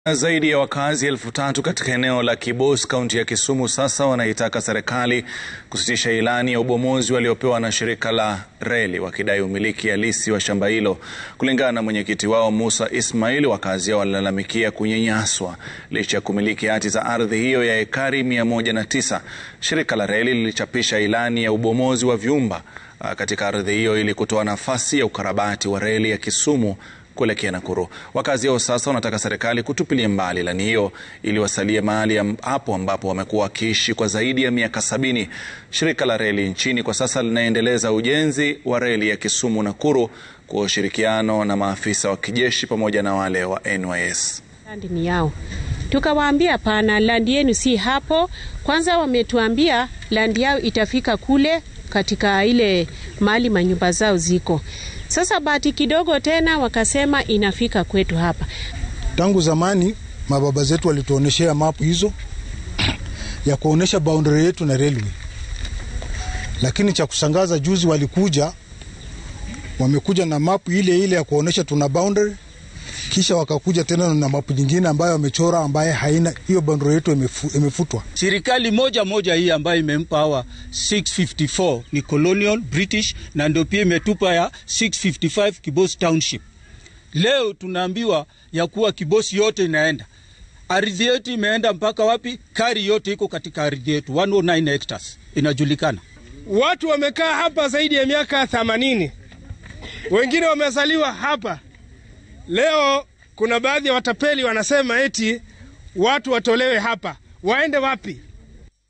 Zaidi ya wakazi elfu tatu katika eneo la Kibos, kaunti ya Kisumu sasa wanaitaka serikali kusitisha ilani ya ubomozi waliopewa na shirika la reli wakidai umiliki halisi wa shamba hilo. Kulingana na mwenyekiti wao Musa Ismail, wakazi hao walilalamikia kunyanyaswa licha ya kumiliki hati za ardhi hiyo ya ekari mia moja na tisa. Shirika la reli lilichapisha ilani ya ubomozi wa vyumba katika ardhi hiyo ili kutoa nafasi ya ukarabati wa reli ya Kisumu kuelekea Nakuru. Wakazi hao sasa wanataka serikali kutupilia mbali ilani hiyo ili wasalie mahali hapo ambapo wamekuwa wakiishi kwa zaidi ya miaka sabini. Shirika la reli nchini kwa sasa linaendeleza ujenzi wa reli ya Kisumu Nakuru kwa ushirikiano na maafisa wa kijeshi pamoja na wale wa NYS. Landi ni yao, tukawaambia pana, landi yenu si hapo. Kwanza wametuambia landi yao itafika kule katika ile mahali manyumba zao ziko sasa bahati kidogo tena wakasema inafika kwetu hapa. Tangu zamani mababa zetu walituonyeshea mapu hizo ya kuonyesha boundary yetu na railway, lakini cha kusangaza juzi walikuja wamekuja na mapu ile ile ya kuonyesha tuna boundary, kisha wakakuja tena na mapu nyingine ambayo wamechora ambaye haina hiyo boundary yetu imefu, imefutwa. Serikali moja moja hii ambayo imempa hawa 654 ni colonial British, na ndio pia imetupa ya 655 Kibos Township. Leo tunaambiwa ya kuwa Kibosi yote inaenda, ardhi yetu imeenda mpaka wapi? Kari yote iko katika ardhi yetu 109 hectares inajulikana. Watu wamekaa hapa zaidi ya miaka 80, wengine wamezaliwa hapa. Leo kuna baadhi ya watapeli wanasema eti watu watolewe hapa, waende wapi?